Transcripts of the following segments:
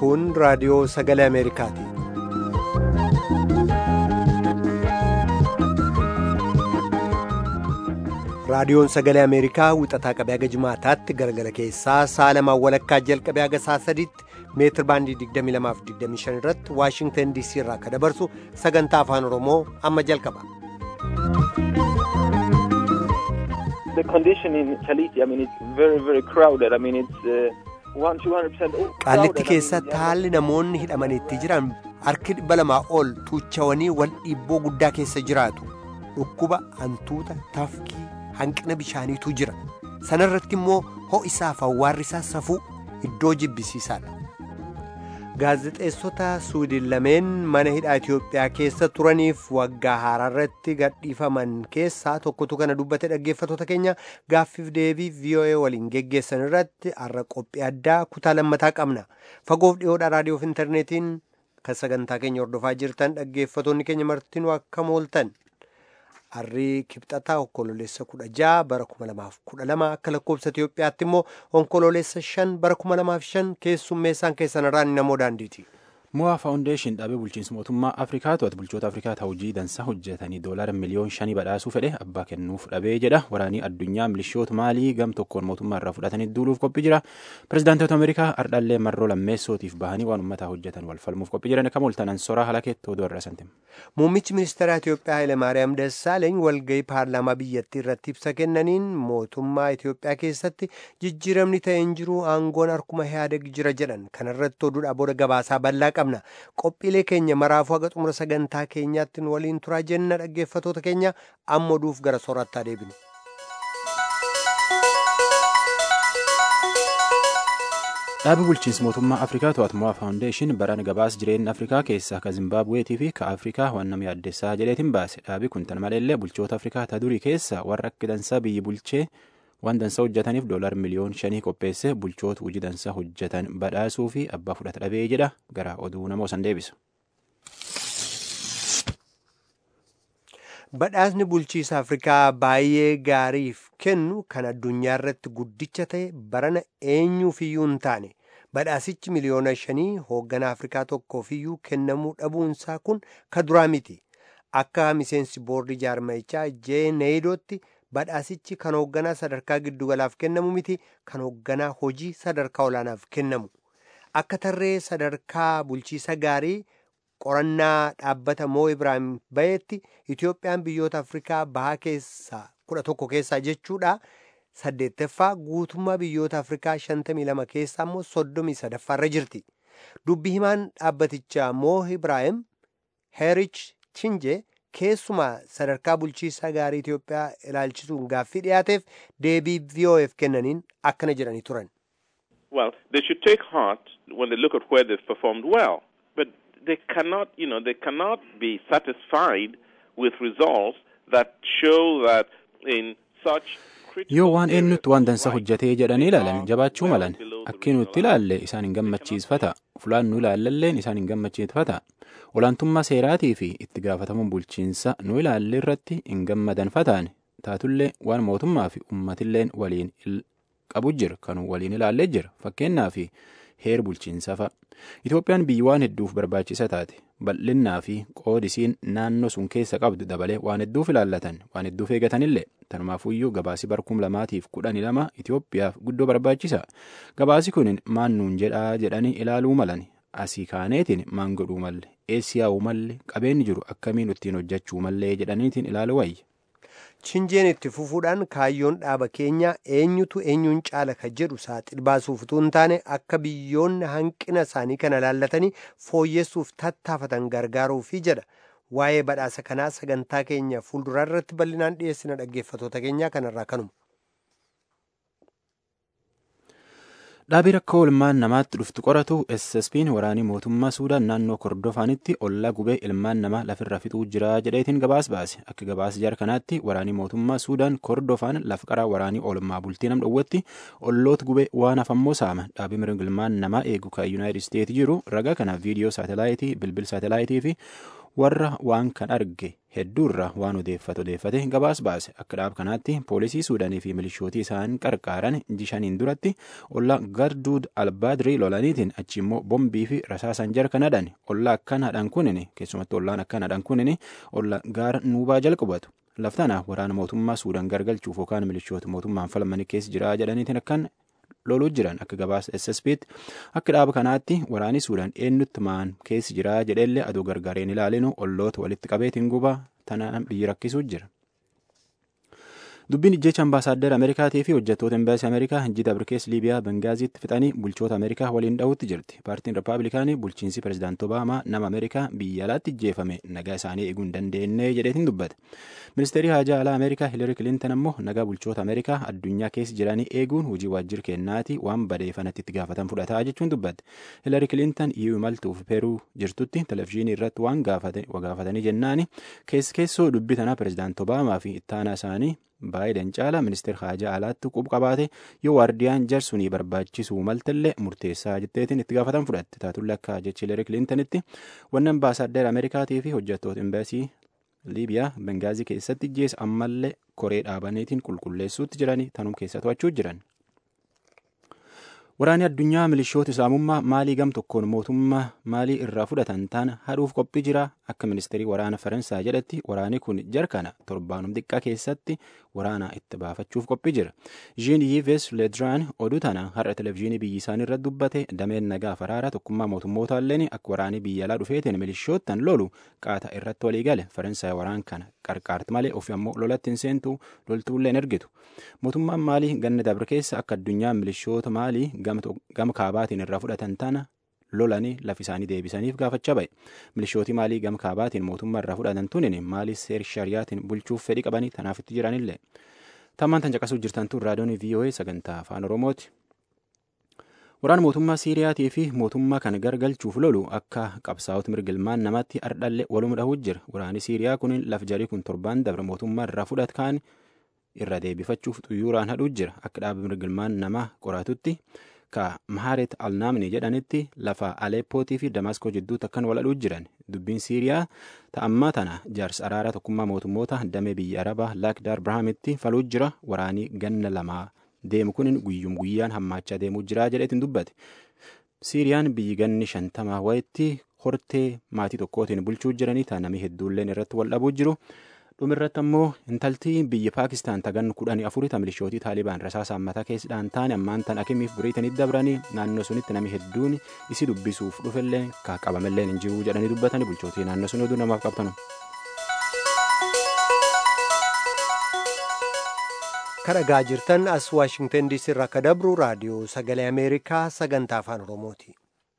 Kun raadiyoo sagalee Ameerikaati. Raadiyoon sagalee Ameerikaa wixataa qabee haga jimaataatti galgala keessaa sa'a lamaan walakkaa jalqabee haga sa'a sadiitti meetir baandii 22-25 irratti Waashingtan DC irraa akka dabarsu sagantaa afaan Oromoo amma jalqaba. The condition in Chaliti, I mean, it's very, very crowded. I mean, it's uh, one, 200% Qaallitti keessatti haalli namoonni hidhamaniitti jiran harki dhibba lamaa ol tuuchawanii wal dhiibboo guddaa keessa jiraatu. Dhukkuba, hantuuta, tafkii, hanqina bishaaniitu jira. Sanarratti immoo ho'isaaf awwaarrisaa safuu iddoo jibbisiisaadha. Gaazexeessota Suwiidin lameen mana hidhaa Itoophiyaa keessa turaniif waggaa haaraarratti gadhiifaman keessaa tokkotu kana dubbate dhaggeeffatoota keenya gaaffiif deebii VOA waliin geggeessan irratti har'a qophii addaa kutaa lammataa qabna. Fagoof dhiyoodhaa raadiyoof intarneetiin kan sagantaa keenya hordofaa jirtan dhaggeeffatoonni keenya martinuu akkam ooltan. Harrii kibxataa onkololeessa kudha ja'a bara kuma lamaaf kudha lama akka lakkoofsa Itoophiyaatti immoo onkololeessa shan bara kuma lamaaf shan keessummeessaan keessan irraan namoo daandiiti. Mo'aa faawundeeshin dhaabee bulchiinsa mootummaa Afrikaa to'atu bulchoota Afrikaa hojii dansaa hojjetanii doolaara miliyoon shanii badhaasuu fedhe abbaa kennuuf dhabee jedha waraanii addunyaa milishoota maalii gam tokkoon mootummaa irraa fudhatanii duuluuf qophii jira pirezidaantoota Ameerikaa ardhallee marroo lammeessootiif bahanii waan uummataa hojjetan wal falmuuf qophii jiran kam ooltanan soraa halakeetti oduu irra santim. Muummichi ministeera Itoophiyaa Hayilemaariyaam Dassaaleeny walgahii paarlaamaa biyyattii irratti ibsa kennaniin mootummaa Itoophiyaa keessatti jijjiiramni ta'e hin jiru aangoon harkuma Ihaadeg jira jedhan kanarratti oduudhaa booda gabaasaa bal'aa qabna. Qophiilee keenya maraafuu haga xumura sagantaa keenyaatti waliin turaa jenna dhaggeeffatoota keenya amma oduuf gara soorattaa deebinu. Dhaabi bulchiinsa mootummaa Afrikaa to'atu Mo'aa faawundeeshin baraan gabaas jireenya Afrikaa keessaa ka Zimbaabuweetii fi ka Afrikaa waan nama yaaddessaa jedheetiin baase. Dhaabi kun tan maleellee bulchoota Afrikaa ta durii keessaa warra akka dansaa biyyi bulchee waan dansaa hojjetaniif doolaar miliyoon shanii qopheesse bulchoota hojii dansaa hojjetan badhaasuu fi abbaa fudhata dhabee jedha gara oduu namoo san deebisa. Badhaasni bulchiisa Afrikaa baay'ee gaariif kennu kan addunyaa irratti guddicha ta'e barana eenyuufiyyuu hin taane badhaasichi miliyoona shanii hoogganaa Afrikaa tokkoofiyyuu kennamuu dhabuunsaa kun ka duraa miti. Akka miseensi boordii jaarmayichaa jee neeydootti badhaasichi kan hoogganaa sadarkaa giddugalaaf kennamu miti kan hoogganaa hojii sadarkaa olaanaaf kennamu. Akka tarree sadarkaa bulchiisa gaarii qorannaa dhaabbata moo Ibraahim bayeetti Itoophiyaan biyyoota Afrikaa bahaa keessaa kudha tokko keessaa jechuudha. Saddeettaffaa guutummaa biyyoota Afrikaa shantamii lama keessaa immoo soddomii sadaffaarra jirti. Dubbi himaan dhaabbatichaa moo Ibraahim Heerich Chinjee keessumaa sadarkaa bulchiisaa gaarii Itoophiyaa ilaalchisuun gaaffii dhiyaateef deebii VOF kennaniin akkana jedhanii turan. Well, they should take heart when they look at where they've performed well. But they cannot, you know, they cannot be satisfied with results that show that in such yoo waan eenyutti waan dansa hojjetee jedhanii ilaalan jabaachuu malan akki nutti ilaalle isaan hin gammachiisfata fulaan nu ilaallalleen isaan hin gammachiisfata olaantummaa seeraatii fi itti gaafatamuun bulchiinsa nu ilaalle irratti hin gammadanfataan taatullee waan mootummaa fi uummatilleen waliin qabu jira kan waliin ilaallee jira fakkeenyaa fi heer bulchiinsaa fa'a. Itoophiyaan biyyi waan hedduuf barbaachisa taate bal'innaa fi qoodisiin naannoo sun keessa qabdu dabalee waan hedduuf ilaallatan waan hedduuf eegatanillee tanumaafuyyuu gabaasi barkum lamaatiif kudhanii lama Itoophiyaaf guddoo barbaachisa gabaasi kun maan nuun jedhaa jedhanii ilaaluu malan asii kaaneetiin maan godhuu malle eessi yaa'uu malle qabeenyi jiru akkamiin ittiin hojjechuu mallee jedhaniitiin ilaaluu wayya. Chinjeen itti fufuudhaan kaayyoon dhaaba keenyaa eenyutu eenyuun caala ka jedhu saaxil baasuuf utuu hin taane akka biyyoonni hanqina isaanii kana laallatanii fooyyessuuf tattaafatan gargaaruufi jedha. Waa'ee badhaasa kanaa sagantaa keenya fuulduraa irratti bal'inaan dhiyeessina dhaggeeffatoota keenyaa kanarraa kanuma. Dhaabii rakkoo ilmaan namaatti dhuftu qoratu SSP'n waraanii mootummaa Suudaan naannoo Kordofaanitti ollaa gubee ilmaan namaa lafirra fixuu jira jedheetiin gabaas baase. Akka gabaas jar kanaatti waraanii mootummaa Suudaan Kordofaan lafa qaraa waraanii oolmaa bultii nam dhowwatti olloota gubee waan hafammoo saama. Dhaabii mirga ilmaan namaa eegu kan Yuunaayitid Isteetsi jiru ragaa kana viidiyoo saatalaayitii bilbil saatalaayitii fi warra waan kan arge hedduurra waan odeeffate odeeffate gabaas baase akka dhaab kanaatti poolisii suudaanii fi milishootii isaan qarqaaran jishaniin duratti olla garduud albaadrii lolaniitiin achi immoo bombii fi rasaasan jar kan hadhan olla akkan hadhan kunin keessumatti ollaan akkan hadhan kunin olla gaara nuubaa jalqabatu laftana waraana mootummaa suudaan gargalchuuf yookaan milishoota mootummaan falmanii keessa jira jedhaniitiin akkan loluu jiran akka gabaasa ssbtti akka dhaaba kanaatti waraani suudaan eenyutti maan keessi jira jedheellee aduu gargaareen ilaalinu olloota walitti qabeetiin gubaa tanaan biyyi rakkisuu jira. dubbiin ijjecha ambaasaaddar ameerikaatii fi hojjettoota embaasii ameerikaa hojii dabarkees liibiyaa bengaaziitti fixanii bulchoota ameerikaa waliin dha'utti jirti paartiin rippaabilikaanii bulchiinsi pirezidaant obaamaa nama ameerikaa biyya alaatti ijjeefame nagaa isaanii eeguu hin dandeenye jedheetiin dubbate ministeerii haajaa alaa ameerikaa hiilari kilintan ammoo nagaa bulchoota ameerikaa addunyaa keessa jiranii eeguun hojii waajjira keennaati waan badeeffanatti itti gaafatan fudhataa jechuun dubbate hiilari kilintan iyyuu imaltuuf peeruu jirtutti televizyiinii irratti waan gaafatanii jennaani keessoo dubbii tanaa pirezidaant obaamaa fi ittaanaa isaanii baay'een caala ministeer haajaa alaatti qub qabaate yoo waardiyaan jarsunii barbaachisuu maltallee murteessaa jetteetiin itti gaafatan fudhatte taatulle akka jechi hiilari kilintanitti wanni ambaasaaddar ameerikaatii fi hojjettoota embaasii liibiyaa bengaazii keessatti ijjeessa ammallee koree dhaabaniitiin qulqulleessuutti jiranii tanum keessa to'achuu jiran. Waraanni addunyaa milishoota islaamummaa maalii gam tokkoon mootummaa maalii irraa fudhatan taana haadhuuf qophii jira akka ministeerii waraana faransaay jedhatti waraanni kun jarkana torbaanum xiqqaa keessatti waraana itti baafachuuf qophii jira. Jean Yves Ledraan oduu tana har'a televizyiinii biyyi isaanii irratti dubbate dameen nagaa faraara tokkummaa mootummoota illeen akka waraanii biyya alaa dhufeetiin milishoottan lolu qaata irratti walii gale faransaay waraan kana qarqaarti malee ofi ammoo lolatti hin seentu loltuullee hin ergitu. Mootummaan maalii ganna dabre keessa akka addunyaan milishoota maalii gama kaabaatiin irraa fudhatan tana lolanii lafa isaanii deebisaniif gaafachaa ba'e. Milishootii maalii gama kaabaatiin mootummaa irraa fudhatan tunin maalii seer shariyaatiin bulchuuf fedhii qabanii tanaaf itti jiranillee. Tammaan tan caqasuu jirtan tun raadiyoon VOA sagantaa afaan Oromooti. Waraan mootummaa Siiriyaatii fi mootummaa kan gargalchuuf lolu akka qabsaa'ota mirgilmaan namatti ardhallee waluma dhahuu jira. Waraanni Siiriyaa kun laf jarii kun torbaan dabre mootummaa irraa fudhat kaan irra deebifachuuf xuyyuuraan hadhuu jira. Akka dhaaba mirgilmaan namaa qoratutti ka Maharet Alnaamni jedhanitti lafa Aleppootii fi Damaskoo jidduutti akkan wal hadhuu jiran. Dubbiin Siiriyaa ta'ammaa tana jaarsa araaraa tokkummaa mootummoota damee biyya Arabaa Laakdaar Birhaamitti faluu jira. Waraanii ganna lamaa deemu kun guyyum guyyaan hammaachaa deemuu jira jedheetiin dubbate. Siiriyaan biyyi ganni shantamaa wayitti hortee maatii tokkootiin bulchuu jiranii taanamii hedduulleen irratti wal dhabuu jiru. dhumirratti ammoo intaltii biyya paakistaan tagan kudhanii afurii ta milishootii taalibaan rasaasaan mataa keessadhaan taane ammaan tan akimiif biriitanitti dabranii naannoo sunitti nami hedduun isi dubbisuuf dhufellee ka qabamelleen hin jiru jedhanii dubbatanii bulchootii naannoo sun oduu namaaf qabtanu. kan dhagaa jirtan as waashingtan diisii irraa akka dabru raadiyoo sagalee ameerikaa sagantaa afaan oromooti.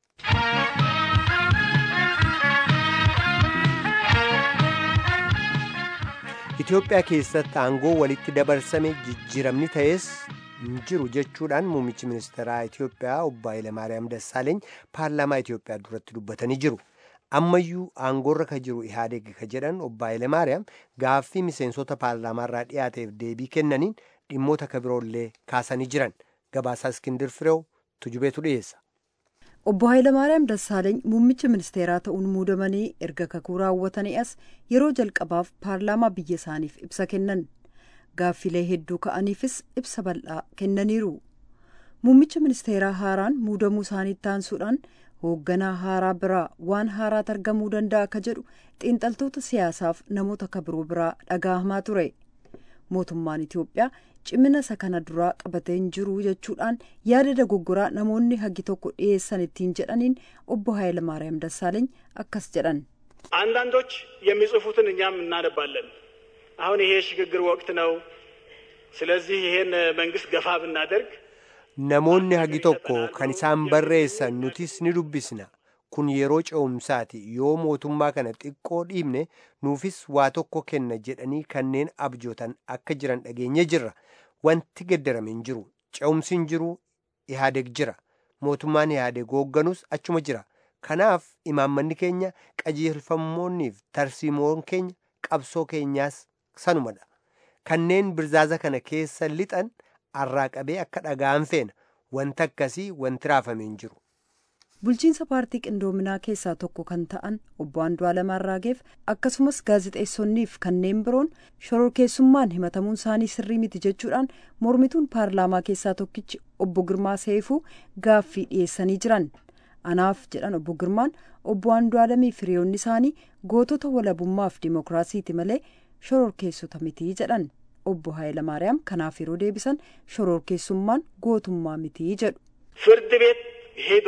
Itoophiyaa keessatti aangoo walitti dabarsame jijjiiramni ta'es hin jiru jechuudhaan muummichi ministeeraa Itoophiyaa obbo Hayilamaariyaam Dassaaleeny paarlaamaa Itoophiyaa duratti dubbatanii jiru. Ammayyuu aangoorra ka jiru Ihaadeeg ka jedhan obbo Hayilamaariyaam gaaffii miseensota paarlaamaarraa dhiyaateef deebii kennaniin dhimmoota ka biroollee kaasanii jiran. Gabaasaa Iskindir Fireew tujubeetu dhiyeessa. Obbo Hayilamaariyaam Dassaaleeny muummicha ministeeraa ta'uun muudamanii erga kakuu raawwatanii as yeroo jalqabaaf paarlaamaa biyya isaaniif ibsa kennan. Gaaffilee hedduu ka'aniifis ibsa bal'aa kennaniiru. Muummicha ministeeraa haaraan muudamuu isaaniitti taansuudhaan hoogganaa haaraa biraa waan haaraatu argamuu danda'a akka jedhu xiinxaltoota siyaasaaf namoota akka biroo biraa dhagahamaa ture. Mootummaan Itoophiyaa cimina isa kana duraa qabatee hin jiru jechuudhaan yaada dogoggoraa namoonni hagi tokko dhiyeessan ittiin jedhaniin obbo Hayilamaariyaam Dassaaleeny akkas jedhan. አንዳንዶች የሚጽፉትን እኛም እናነባለን። አሁን ይሄ የሽግግር ወቅት ነው። ስለዚህ ይሄን መንግስት ገፋ ብናደርግ Namoonni hagi tokko kan isaan barreessan nutis ni dubbisna. Kun yeroo ce'umsaati. Yoo mootummaa kana xiqqoo dhiibne nuufis waa tokko kenna jedhanii kanneen abjootan akka jiran dhageenye jirra. Wanti geddarame hin jiru. Ce'umsi hin jiru. Ihaadeeg jira. Mootummaan Ihaadeeg hoogganus achuma jira. Kanaaf imaammanni keenya qajeelfamoonniif tarsiimoon keenya qabsoo keenyaas sanumadha. Kanneen birzaaza kana keessa lixan arraa qabee akka dhagaan feena wanti akkasii wanti raafame hin jiru. bulchiinsa paartii qindoominaa keessaa tokko kan ta'an obbo Andu'aalem Arraageef akkasumas gaazexeessonniif kanneen biroon shororkeessummaan himatamuun isaanii sirrii miti jechuudhaan mormituun paarlaamaa keessaa tokkichi obbo Girmaa Seefuu gaaffii dhiyeessanii jiran. anaaf jedhan obbo Girmaan obbo Andu'aalemii firiyoonni isaanii gootota walabummaaf dimookiraasiiti malee shororkeessota mitii jedhan obbo Hayilamaariyaam kanaaf yeroo deebisan shororkeessummaan gootummaa mitii jedhu. ፍርድ ቤት ሄዶ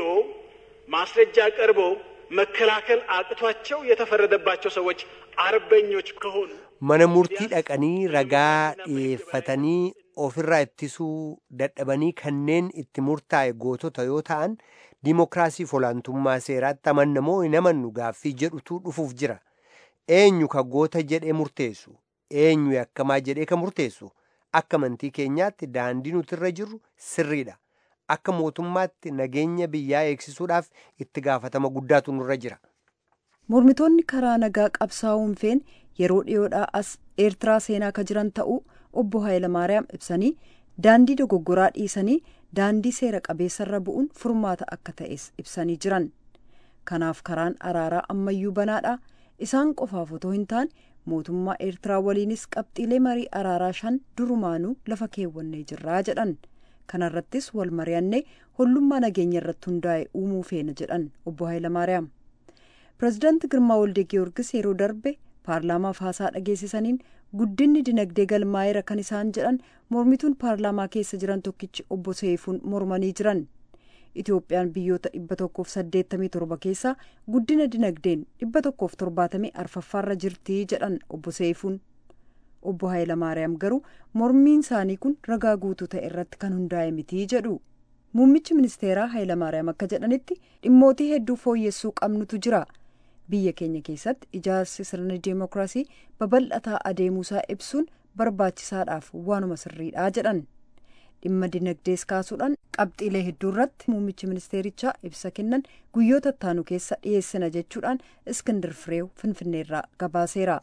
ማስረጃ ቀርበው መከላከል አቅቷቸው የተፈረደባቸው ሰዎች አርበኞች ከሆኑ mana murtii dhaqanii ragaa dhiyeeffatanii ofirraa ittisuu dadhabanii kanneen itti murtaa'e gootota yoo ta'an diimokiraasiif olaantummaa seeraatti amannamoo hin amannu gaaffii jedhutu dhufuuf jira eenyu ka goota jedhee murteessu eenyu yakkamaa jedhee ka murteessu akka amantii keenyaatti daandii nutirra jirru sirriidha akka mootummaatti nageenya biyyaa eegsisuudhaaf itti gaafatama guddaatu nurra jira. mormitoonni karaa nagaa qabsaa'uun feen yeroo dhiyoodhaa as eertiraa seenaa ka jiran ta'uu obbo Hayilamaariyaam ibsanii daandii dogoggoraa dhiisanii daandii seera qabeessarra bu'uun furmaata akka ta'es ibsanii jiran kanaaf karaan araaraa ammayyuu banaadha isaan qofaaf otoo hin taane mootummaa eertiraa waliinis qabxiilee marii araaraa shan durumaanuu lafa keewwannee jirraa jedhan kanarrattis wal mari'annee hollummaa nageenya irratti hundaa'e uumuu feena jedhan obbo Hayilamaariyaam. pireezidaanti girmaa walde giyoorgis yeroo darbe paarlaamaaf haasaa dhageessisaniin guddinni dinagdee galmaa'eera kan isaan jedhan mormituun paarlaamaa keessa jiran tokkichi obbo Seefuun mormanii jiran itoophiyaan biyyoota dhibba tokkoof saddeettamii torba keessaa guddina dinagdeen dhibba tokkoof torbaatamii arfaffaarra jirtii jedhan obbo Seefuun obbo Hayilamaariyaam garuu mormiin isaanii kun ragaa guutuu ta'e irratti kan hundaa'e mitii jedhu. muummichi ministeeraa Hayilamaariyaam akka jedhanitti dhimmootii hedduu fooyyessuu qabnutu jira biyya keenya keessatti ijaarsi sirna deemokiraasii babal'ataa adeemuusaa ibsuun barbaachisaadhaaf waanuma sirriidhaa jedhan dhimma dinagdees kaasuudhaan qabxiilee hedduu irratti muummichi ministeerichaa ibsa kennan guyyoota ittaanu keessa dhiyeessina jechuudhaan iskindir fireew finfinneerraa gabaaseera.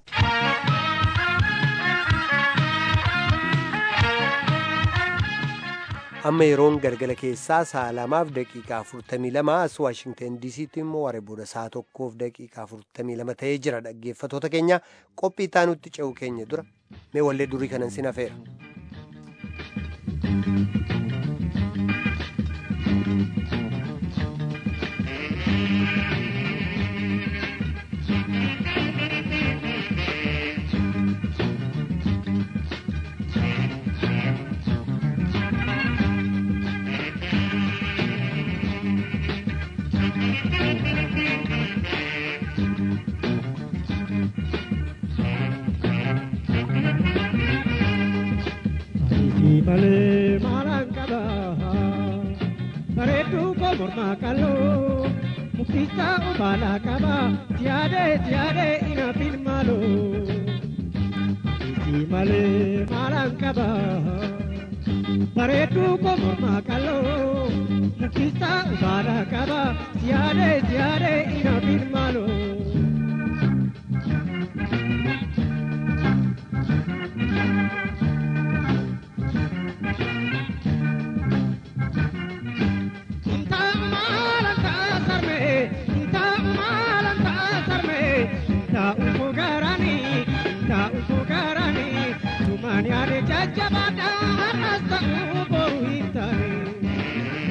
amma yeroon galgala keessaa sa'a lamaaf daqiiqaa afurtamii lama as waashingtan diisiitti immoo waree booda sa'a tokkoof daqiiqaa afurtamii lama ta'ee jira dhaggeeffatoota keenya qophii taanutti ce'u keenya dura mee wallee durii kanan sin hafeera. malee maalaan qaba bareedduu koo mormaa qal'oo muktisaa ubaalaa qaba siyaadee siyaadee ina filmaaloo isii malee maalaan qaba bareedduu koo mormaa qal'oo muktisaa ubaalaa qaba siyaadee siyaadee ina filmaaloo. jajjabaadha har'as ta'uu boruu hin taane.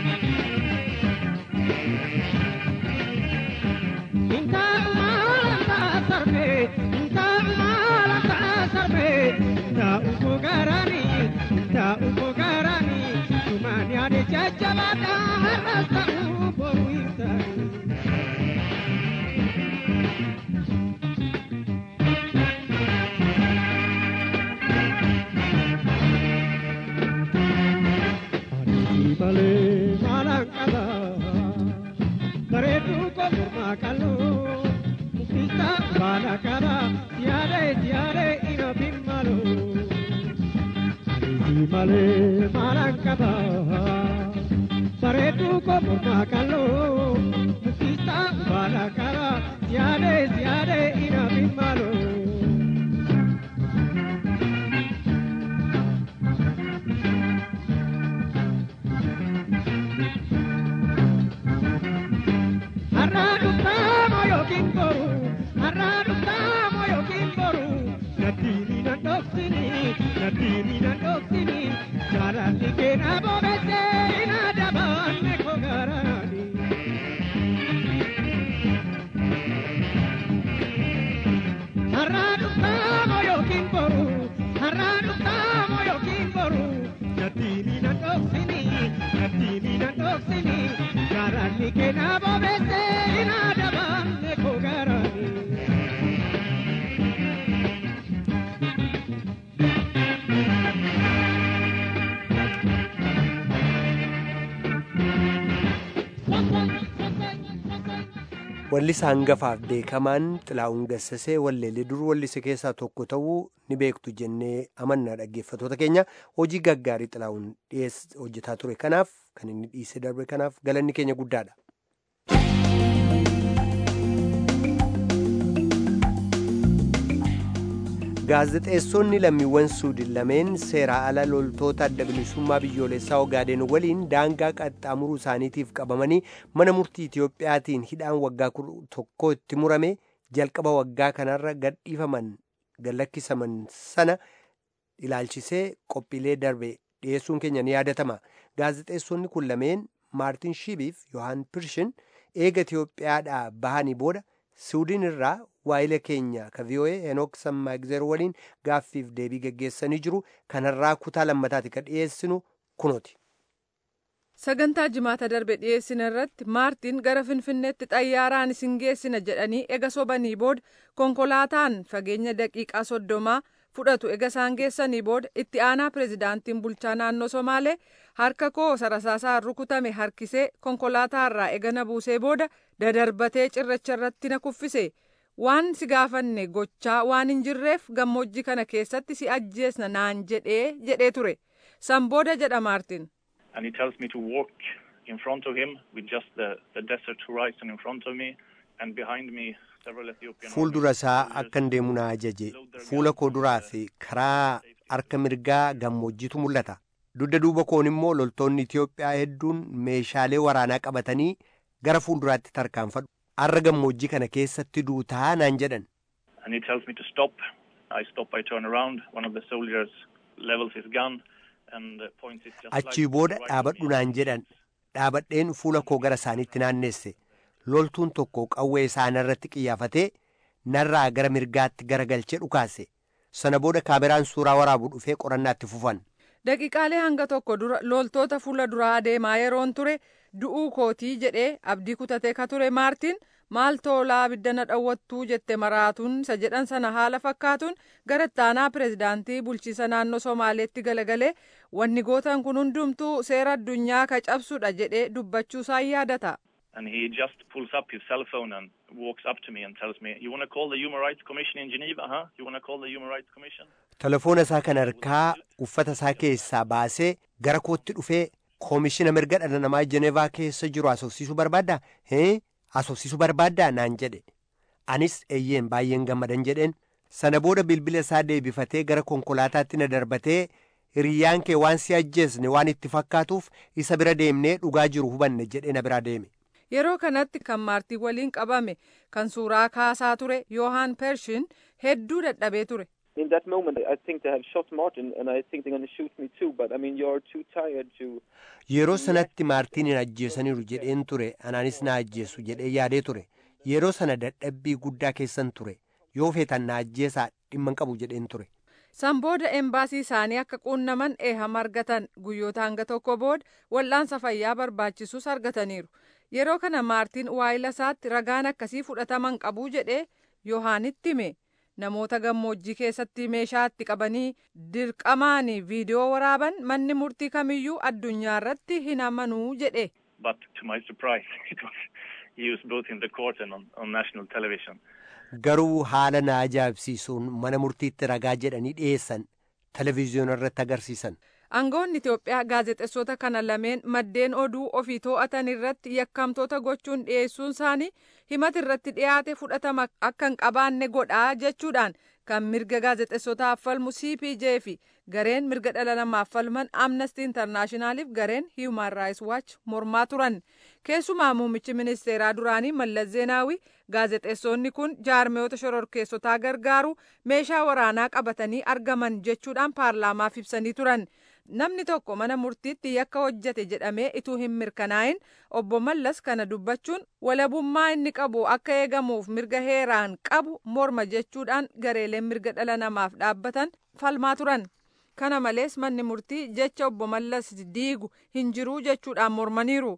Intaa maala ta'a sarbe, intaa maala ta'a sarbe, intaa uffoo gaaraani, intaa uffoo gaaraani, sumaan yaade jajjabaadha har'as ta'uu boruu hin taane. malee maalaan qaba bareedduu koo mormaa qal'oo muktisaa baala qaba siyaadee siyaadee ina filmaaloo Aliisi malee maalaan qaba bareedduu koo mormaa qal'oo muktisaa baala qaba siyaadee siyaadee ina filmaaloo. Ani keenaa bobeessee inaa dabaamne koo garaani. Wallisaa hangafaaf beekamaan xilaa'uun gassasee walleelee dur wallise keessaa tokko ta'uu ni beektu jennee amannaa dhaggeeffatoota keenya hojii gaggaarii xilaa'uun hojjetaa ture kanaaf kan inni dhiisee darbe kanaaf galanni keenya guddaadha. gaazexeessonni lammiiwwan suudin lameen seeraa ala loltoota adda bilisummaa biyyoolessaa ogaaden waliin daangaa qaxxaamuruu isaaniitiif qabamanii mana murtii itiyoophiyaatiin hidhaan waggaa tokko itti murame jalqaba waggaa kanarra gadhiifaman gallakkisaman sana ilaalchisee qophiilee darbe dhiyeessuun keenya ni yaadatama gaazexeessonni kun lameen maartin shiibiif yohaan pirshin eega itiyoophiyaadhaa bahanii booda suudin irraa waa'ila keenya ka vii'oo'ee henook sammaagizeer waliin gaaffiif deebii geggeessanii jiru kanarraa kutaa lammataati ka dhiyeessinu kunooti. sagantaa jimaata darbe dhiyeessina irratti maartiin gara finfinneetti xayyaaraan isin geessina jedhanii ega sobanii booda konkolaataan fageenya daqiiqaa soddomaa fudhatu ega isaan geessanii booda itti aanaa pirezidaantiin bulchaa naannoo somaalee harka koo sarasaasaan rukutame harkisee konkolaataarraa ega na buusee booda dadarbatee cirracha irratti na kuffise. waan si gaafanne gochaa waan hin jirreef gammoojjii kana keessatti si ajjeesna naan jedhee jedhee ture san booda jedha maartin. And he tells me to walk in front of him with just the, the desert horizon in front of me and behind me several Ethiopian Fuuldura isaa akkan deemu na ajaje fuula koo duraa fi karaa harka mirgaa gammoojjiitu mul'ata. Dugda duuba koon immoo loltoonni Itiyoophiyaa hedduun meeshaalee waraanaa qabatanii gara fuulduraatti tarkaanfadhu. Har'a gammoojjii kana keessatti duutaa naan jedhan. And he tells me to stop. I stop, I turn around. One of the soldiers levels his gun and uh, points it just Achii like booda right dhaabadhu at me. naan jedhan. Dhaabadheen fuula koo gara isaaniitti naannesse. Loltuun tokko qawwee isaanirratti qiyyaafatee narraa gara mirgaatti garagalchee dhukaase. Sana booda kaameraan suuraa waraabu dhufee qorannaatti fufan. daqiiqaalee hanga tokko dura loltoota fuula duraa adeemaa yeroon ture du'uu kootii jedhee abdii kutatee ka ture maartiin maal toolaa abidda na dhawwattuu jette maraatuun isa jedhan sana haala fakkaatuun gara ittaanaa pirezidaantii bulchiisa naannoo somaaleetti galagalee wanni gootan kun hundumtuu seera addunyaa ka cabsudha jedhee dubbachuusaa yaadata. And he just pulls up his cell phone and walks up to me and tells me, You want to call the Human Rights Commission in Geneva, huh? You want to call the Human Rights Commission? Telefoona isaa kan harkaa uffata isaa keessaa baasee gara kootti dhufee koomishina mirga dhala namaa Jenevaa keessa jiru asoofsiisuu barbaaddaa? Hee? Asoofsiisuu barbaaddaa? Naan jedhe. Anis eeyyeen baay'een gammadan jedheen. Sana booda bilbila isaa deebifatee gara konkolaataatti na darbatee hiriyyaan kee waan si ajjeesne waan itti fakkaatuuf isa bira deemnee dhugaa jiru hubanne jedhee na biraa deeme. Yeroo kanatti kan maartii waliin qabame kan suuraa kaasaa ture Yohaan Pershin hedduu dadhabee ture. In that moment, I think they have shot Martin, and I think they're going to shoot me too. But I mean, you're too tired to. Yeroo sanatti maartiin hin ajjeesaniiru jedheen ture anaanis na ajjeesu jedhee yaadee ture. Yeroo sana dadhabbii guddaa keessan ture. Yoo feetan na ajjeesaa dhimma hin qabu jedheen ture. San booda embaasii isaanii akka quunnaman eehama argatan guyyoota hanga tokko booda wal'aansa fayyaa barbaachisus argataniiru. Yeroo kana maartiin waayila isaatti ragaan akkasii fudhataman qabuu jedhee Yohaanitti hime. Namoota gammoojjii keessatti meeshaa itti qabanii dirqamaan viidiyoo waraaban manni murtii kamiyyuu addunyaa irratti hin amanuu jedhe. But to my surprise, it was used both in the court and on, on national television. Garuu haala na ajaa'ibsiisuun mana murtiitti ragaa jedhanii dhiyeessan televezyiyoona irratti agarsiisan. Aangoonni Itoophiyaa gaazexeessota kana lameen maddeen oduu ofii to'atan irratti yakkamtoota gochuun dhiyeessuun isaanii himata irratti dhiyaate fudhatama akka hin qabaanne godhaa jechuudhaan kan mirga gaazexeessotaaf falmu CPJ fi gareen mirga dhala namaaf falman Amnesty Internationaliif gareen Human Rights Watch mormaa turan. Keessumaa muummichi ministeeraa duraanii Mallas Zeenaawii gaazexeessonni kun jaarmiyoota shororkeessotaa gargaaru meeshaa waraanaa qabatanii argaman jechuudhaan paarlaamaaf ibsanii turan. Namni tokko mana murtiitti yakka hojjete jedhamee ituu hin mirkanaa'in obbo Mallas kana dubbachuun walabummaa inni qabu akka eegamuuf mirga heeraan qabu morma jechuudhaan gareeleen mirga dhala namaaf dhaabbatan falmaa turan. Kana malees manni murtii jecha obbo Mallas diigu hin jiruu jechuudhaan mormaniiru.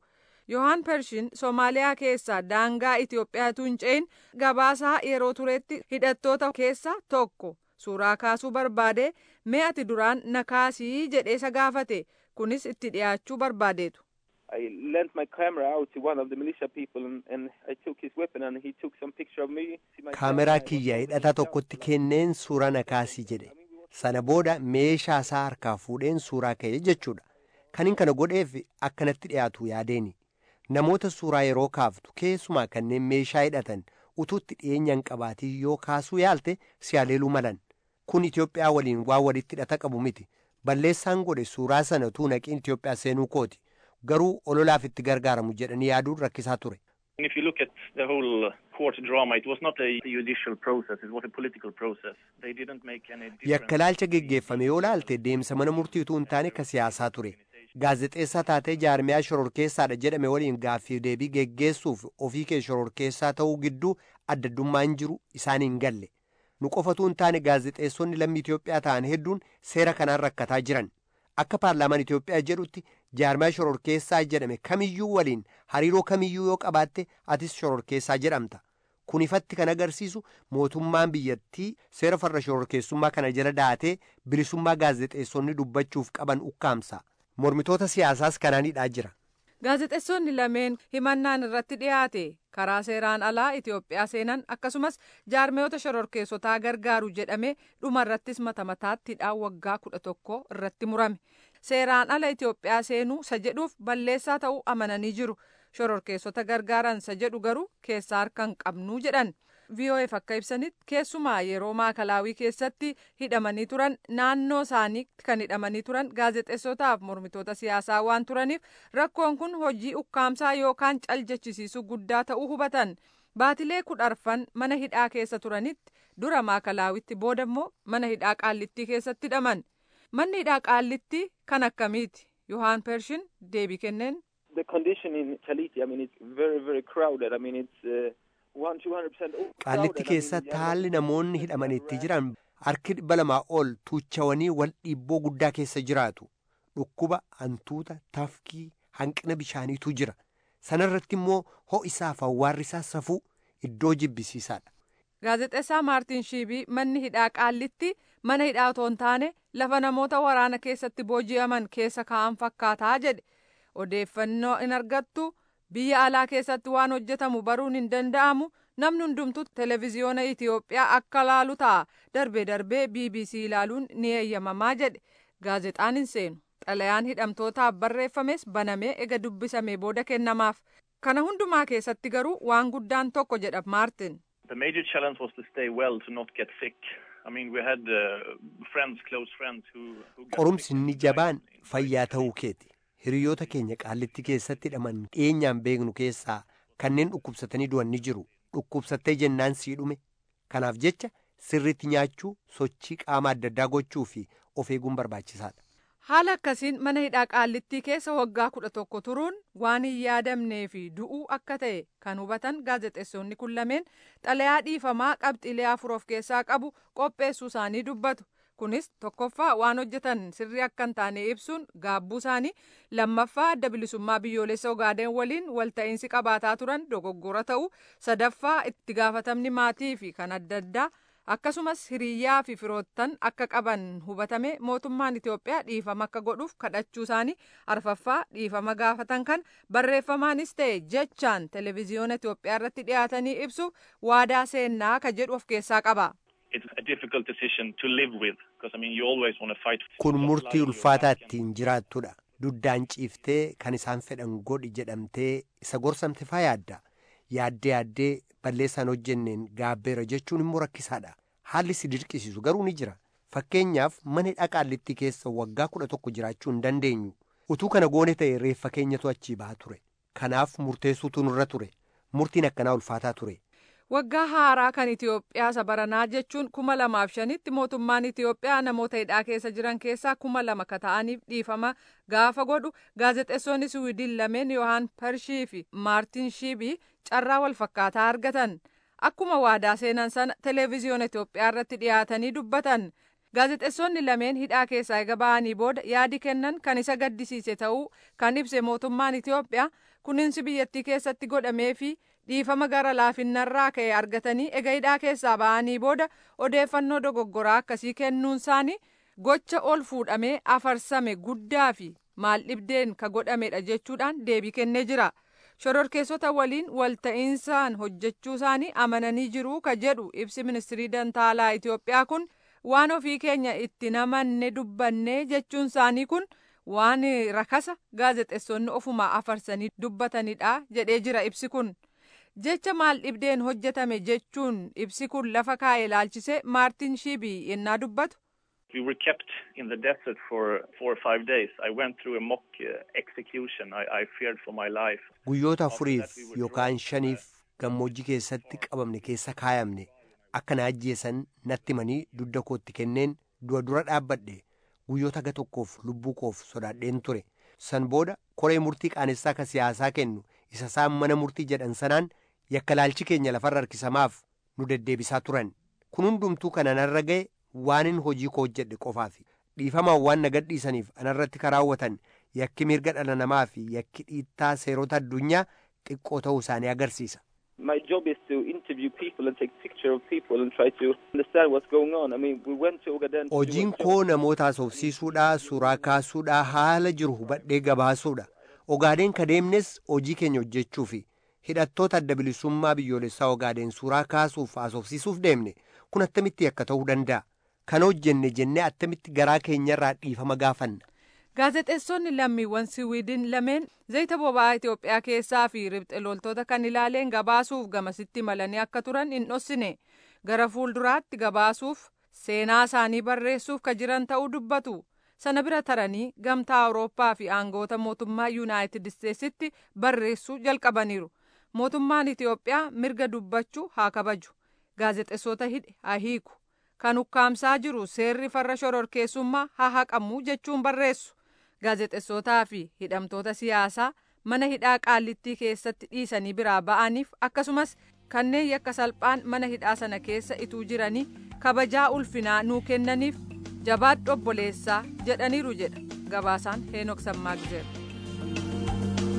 yohaan pershin soomaaliyaa keessaa daangaa itiyoophiyaatu hin ce'in gabaasaa yeroo turetti hidhattoota keessaa tokko suuraa kaasuu barbaade mee ati duraan na kaasii jedhee isa gaafate kunis itti dhiyaachuu barbaadeetu. I lent my camera out to one of the militia people and, and I took his weapon and he took some picture of me. See my kaameraa kiyya hidhata tokkotti kenneen suuraa na kaasii jedhe sana booda meeshaa isaa harkaa fuudheen suuraa ka'e jechuudha kanin kana godheef akkanatti dhiyaatu yaadeeni namoota suuraa yeroo kaaftu keessumaa kanneen meeshaa hidhatan utuutti dhiyeenyaan qabaatii yoo kaasuu yaalte si haleeluu malan kun Itiyoophiyaa waliin waan walitti hidhata qabu miti balleessaan godhe suuraa sana utuu naqiin Itiyoophiyaa seenuu kooti garuu ololaaf itti gargaaramu jedhanii yaaduun rakkisaa ture. And if you look at the whole court drama, it was not a judicial process, it was a political process. They didn't make any difference. Yakkalaalcha geggeeffame yoo laalte deemsa mana murtii utuu hin taane ka siyaasaa ture. Gaazexeessaa taatee jaarmiyaa shororkeessaadha jedhame waliin gaaffii deebii geggeessuuf ofii kee shororkeessaa ta'uu gidduu addaddummaan jiru isaan hin galle. Nu qofatu hin taane gaazexeessonni lammii Itoophiyaa ta'an hedduun seera kanaan rakkataa jiran. Akka paarlaamaan Itoophiyaa jedhutti jaarmiyaa shororkeessaa jedhame kamiyyuu waliin hariiroo kamiyyuu yoo qabaatte atis shororkeessaa jedhamta. Kun ifatti kan agarsiisu mootummaan biyyattii seera farra shororkeessummaa kana jala daatee bilisummaa gaazexeessonni dubbachuuf qaban ukkaamsa. Mormitoota siyaasaas kanaanidhaa jira. Gaazexeessonni lameen himannaan irratti dhiyaate karaa seeraan alaa Itoophiyaa seenan akkasumas jaarmiyoota shororkeessotaa gargaaru jedhame dhumarrattis mata mataatti hidhaan waggaa kudha tokko irratti murame. Seeraan ala Itoophiyaa seenuu isa jedhuuf balleessaa ta'uu amananii jiru. Shororkeessota gargaaran isa jedhu garuu keessaa harka hin qabnuu jedhan. VOF akka ibsanitti keessumaa yeroo maakalaawii keessatti hidhamanii turan naannoo isaanii kan hidhamanii turan gaazexeessotaaf mormitoota siyaasaa waan turaniif rakkoon kun hojii ukkaamsaa yookaan caljechisiisuu guddaa ta'uu hubatan. Baatilee kudharfan mana hidhaa keessa turanitti dura maakalaawitti booda immoo mana hidhaa qaallittii keessatti hidhaman. Manni hidhaa qaallittii kan akkamiiti? Yohaan Pershin deebii kenneen. The condition in Kaliti, I mean, it's very, very crowded. I mean, it's uh, one, two hundred percent Qaallitti keessatti haalli namoonni hidhamanitti jiran harki dhibba lamaa ol tuuchawanii wal dhiibboo guddaa keessa jiraatu. Dhukkuba, hantuuta, tafkii, hanqina bishaaniitu jira. Sanarratti immoo ho'isaaf awwaarrisaa safuu iddoo jibbisiisaadha. Gaazexeessaa Maartin Shiibii manni hidhaa qaallitti mana hidhaa otoo hin taane lafa namoota waraana keessatti booji'aman keessa kaa'an fakkaataa jedhe. Odeeffannoo hin argattu biyya alaa keessatti waan hojjetamu baruun hin danda'amu namni hundumtuu televezyiyoona Itoophiyaa akka laalu ta'a darbee darbee BBC ilaaluun ni eeyyamamaa jedhe gaazexaan hin seenu xalayaan hidhamtootaaf barreeffames banamee ega dubbisamee booda kennamaaf kana hundumaa keessatti garuu waan guddaan tokko jedha Maartin. The major challenge was to stay well, to not get sick. I mean, we had uh, friends, close friends who... who got Qorumsi sick. inni jabaan fayyaa ta'uu keeti. Hiriyoota keenya qaallitti keessatti hidhaman dhiyeenyaan beeknu keessaa kanneen dhukkubsatanii du'an ni jiru. Dhukkubsattee jennaan sii dhume. Kanaaf jecha sirriitti nyaachuu, sochii qaama adda addaa gochuu fi of eeguun barbaachisaadha. Haala akkasiin mana hidhaa qaallittii keessa waggaa kudha tokko turuun waan hin yaadamnee fi du'uu akka ta'e kan hubatan gaazexeessonni kun lameen xalayaa dhiifamaa qabxiilee afur of keessaa qabu qopheessuu isaanii dubbatu. Kunis tokkoffaa waan hojjetan sirrii akka hin taane ibsuun gaabbuu isaanii lammaffaa adda bilisummaa biyyoolessa Ogaadeen waliin walta'iinsi qabaataa turan dogoggora ta'uu sadaffaa itti gaafatamni maatii fi kan adda addaa akkasumas hiriyyaa fi firoottan akka qaban hubatame mootummaan Itoophiyaa dhiifama akka godhuuf kadhachuu isaanii arfaffaa dhiifama gaafatan kan barreeffamaanis ta'e jechaan televezyiyoona Itoophiyaa irratti dhiyaatanii ibsuuf waadaa seennaa ka jedhu of keessaa qaba. It's a difficult decision to live with, because I mean, you always want to fight. for Kun what's murtii lying in your ulfaataa back and- ittiin jiraattudha. Duddaan ciiftee kan isaan fedhan godhi jedhamtee isa gorsamte faa yaadda. Yaaddee yaaddee balleessaan hojjenneen gaabbeera jechuun immoo rakkisaadha. Haalli si dirqisiisu garuu ni jira. Fakkeenyaaf mana hidhaa qaallittii keessa waggaa kudha tokko jiraachuu hin dandeenyu. Utuu kana goone ta'e reeffa keenyatu achii baha ture. Kanaaf murteessuutu nurra ture. Murtiin akkanaa ulfaataa ture. Waggaa haaraa kan Itoophiyaa isa baranaa jechuun kuma lamaaf shanitti mootummaan Itoophiyaa namoota hidhaa keessa jiran keessaa kuma lama ka ta'aniif dhiifama gaafa godhu gaazexeessonni Siwiidin lameen Yohaan Parshii fi Maartin Shiibii carraa wal fakkaataa argatan. Akkuma waadaa seenan sana televezyiyoona Itoophiyaa irratti dhiyaatanii dubbatan. gaazexeessonni lameen hidhaa keessaa eega ba'anii booda yaadi kennan kan isa gaddisiise ta'uu kan ibse mootummaan itiyoophiyaa kuninsi biyyattii keessatti godhamee fi dhiifama gara laafinnarraa ka'e argatanii ega hidhaa keessaa ba'anii booda odeeffannoo dogoggoraa akkasii kennuun isaanii gocha ol fuudhamee afarsame guddaa fi maal dhibdeen ka godhamedha jechuudhaan deebii kennee jira. shororkeessota waliin walta'iinsaan hojjechuu isaanii amananii jiru ka jedhu ibsi ministirii dantaalaa Itiyoophiyaa kun waan ofii keenya itti namanne dubbanne jechuun isaanii kun waan rakasa gaazexeessonni ofuma afarsanii dubbatanidha jedhee jira ibsi kun. jecha maal dhibdeen hojjetame jechuun ibsi kun lafa kaa'e ilaalchise maartin shiibii yennaa dubbatu. We were kept in the desert for four or five days. I went through a mock uh, execution. I, I feared for my life. Guyyoota afuriif yookaan shaniif gammoojjii keessatti qabamne keessa kaayamne akka na ajjeesan natti himanii dugda kootti kenneen du'a dura dhaabbadhe guyyoota aga tokkoof lubbuu koof sodaadheen ture. San booda koree murtii qaanessaa ka siyaasaa kennu isa isaan mana murtii jedhan sanaan yakka laalchi keenya lafarra harkisamaaf nu deddeebisaa turan. Kun hundumtuu kan anarra ga'e waanin hojii koo hojjedhe qofaafi dhiifamaan waan na gadhiisaniif anarratti karaawwatan yakki mirga dhala namaa fi yakki dhiittaa seerota addunyaa xiqqoo ta'uu isaanii agarsiisa. My job is to interview people and take picture of people and try to understand what's going on. I mean, we went to Ogaden. Hojiin koo namoota haasofsiisuudhaa, suuraa kaasuudhaa, haala jiru hubadhee gabaasuudha. Ogaadeen ka deemnes hojii keenya hojjechuufi hidhattoota adda bilisummaa biyyoolessaa Ogaadeen suuraa kaasuuf haasofsiisuuf deemne kun attamitti akka ta'uu danda'a. Kan hojjenne jennee attamitti garaa keenyarraa dhiifama gaafanna. Gaazexeessonni lammiiwwan Siwiidin lameen zayita boba'aa Itoophiyaa keessaa fi ribxe loltoota kan ilaaleen gabaasuuf gamasitti malanii akka turan hin dhossine. Gara fuulduraatti gabaasuuf seenaa isaanii barreessuuf ka jiran ta'uu dubbatu. Sana bira taranii gamtaa Awurooppaa fi aangoota mootummaa Yuunaayitid Isteetsitti barreessuu jalqabaniiru. Mootummaan Itoophiyaa mirga dubbachuu haa kabaju. Gaazexeessota hidhe haa hiiku. Kan ukkaamsaa jiru seerri farra shororkeessummaa haa haqamu jechuun barreessu. Gaazexeessotaa fi hidhamtoota siyaasaa mana hidhaa qaallittii keessatti dhiisanii biraa ba'aniif akkasumas kanneen yakka salphaan mana hidhaa sana keessa ituu jiranii kabajaa ulfinaa nuu kennaniif jabaadhu obboleessaa jedhaniiru jedha gabaasaan heenok sammaagizeera.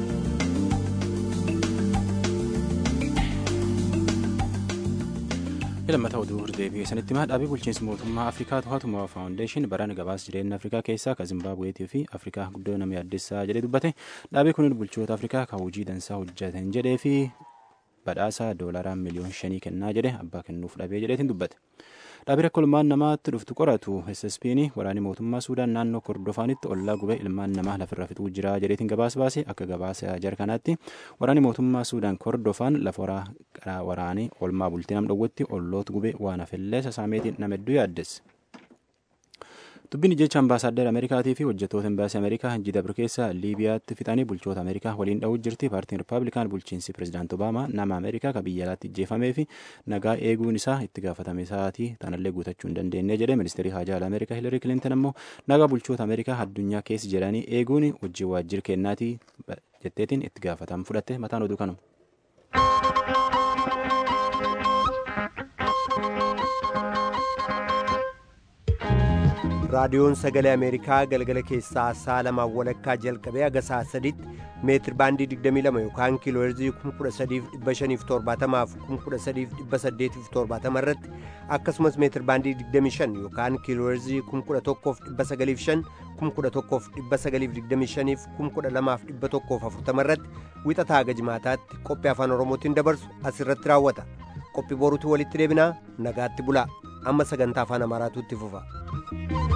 Lammataa oduu deebi'ee sanitti himaa dhaabii bulchiinsa mootummaa Afrikaa To'atumaa Faawundeeshin baraan gabaasa jireenya Afrikaa keessaa kan Zimbaabuweetii fi Afrikaa guddoo nama yaaddessaa jedhee dubbate dhaabii kunin bulchoota Afrikaa kan hojii dansaa hojjetan jedhee fi badhaasa doolaraa miliyoon shanii kennaa jedhe abbaa kennuuf dhabee jedheetiin dubbate. Dhaabii rakkoo ilmaan namaatti dhuftu qoratu SSP'n waraanni mootummaa Suudaan naannoo Kordofaanitti ollaa gubee ilmaan namaa lafirra fixuu jira jedheetiin gabaasa baase akka gabaasa jarkanaatti waraanni mootummaa Suudaan Kordofaan lafa waraanii olmaa bultii nam dhowwatti olloota gubee waan hafellee sasaameetiin nama hedduu yaaddesse. Dubbiin jecha ambaasaaddar Ameerikaatii fi hojjettoota imbaasii Ameerikaa hojii dabre keessa Liibiyaatti fixanii bulchoota Ameerikaa waliin dha'uu jirti. Paartiin Rippaabilikaan bulchiinsi Pireezidaant Obaamaa nama Ameerikaa kan biyya alaatti ijjeefamee fi nagaa eeguun isaa itti gaafatame isaatii tanallee guutachuu hin dandeenye jedhe ministeerri haajaa alaa Ameerikaa Hilarii Kilinton ammoo nagaa bulchoota Ameerikaa addunyaa keessa jedhanii eeguun hojii waajjira kennaatii jetteetiin itti gaafatama fudhatte mataan oduu kanuma. raadiyoon sagalee ameerikaa galgala keessaa sa'a lamaan walakkaa jalqabee haga sa'a sadiitti meetir baandii 22 yookaan kiilooherzii 13570 fi 13870 irratti akkasumas meetir baandii 25 yookaan kiilooherzii 11905 11925 fi 12140 irratti wixataa haga jimaataatti qophii afaan oromootiin dabarsu asirratti raawwata qophii boruutti walitti deebinaa nagaatti bulaa amma sagantaa afaan amaaraatu itti fufa.